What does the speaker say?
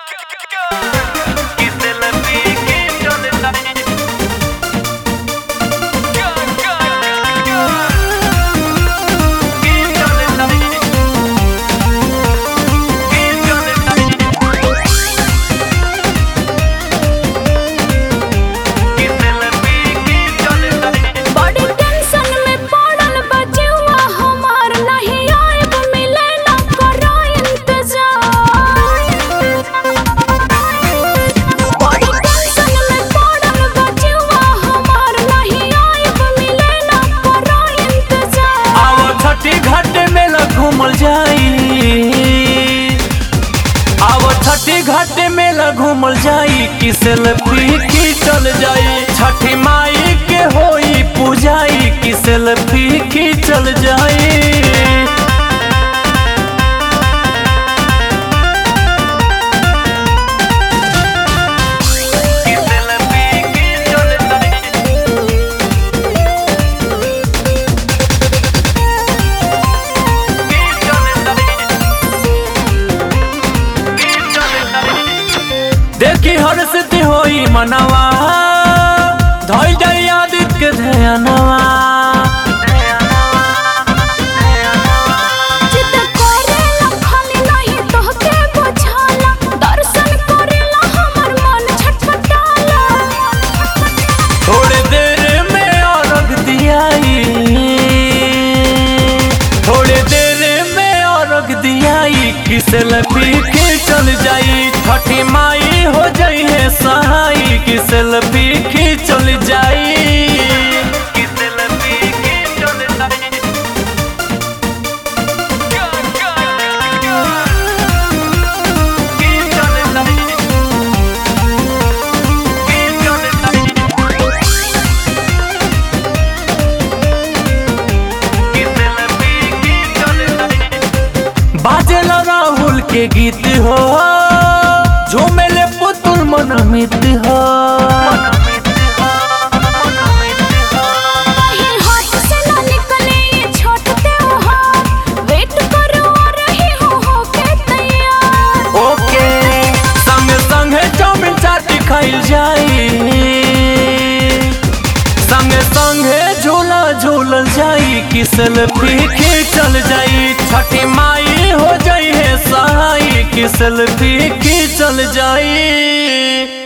बड़ी टेंशन में पड़ल बचुआ हमार नहीं आइब मिले ना करो इंतजार बड़ी टेंशन में पड़ल बचुआ हमार नहीं आइब मिले ना करो इंतजार आओ छठी घाट मेला घूमल जाई आओ छठी घाट मेला घूमल जाई कि सेल्फी खींचल जाई छठी माई के होई पूजाई कि सेल्फी खींचल जाई देखी हर स्थिति होई मनवा धोई जाई आदित्य के ध्यानवा जिद करेला खाली नहीं तोहके बुझाला दर्शन करेला हमर मन छटपटाला थोड़े देर में औरग दियाई थोड़े देर में औरग दियाई कि सेल्फी खींचल जाई छठी माई हो जाई है सहाई कि सेल्फी खींचल जाई कि सेल्फी खींचल जाई खींचल जाई बाजेला राहुल के गीत हो झूमेले पुतुल मनमित हो कहीं हाथ से ना निकले ये छोट त्योहार वेट करो आ रही हूँ होके तैयार ओके संग संग चाउमिन चाटी खाइल जाई संग संग झूला झूलल जाई कि सेल्फी खींचल जाई छठी माई हो जाई है सहाई कि सेल्फी खींचल जाई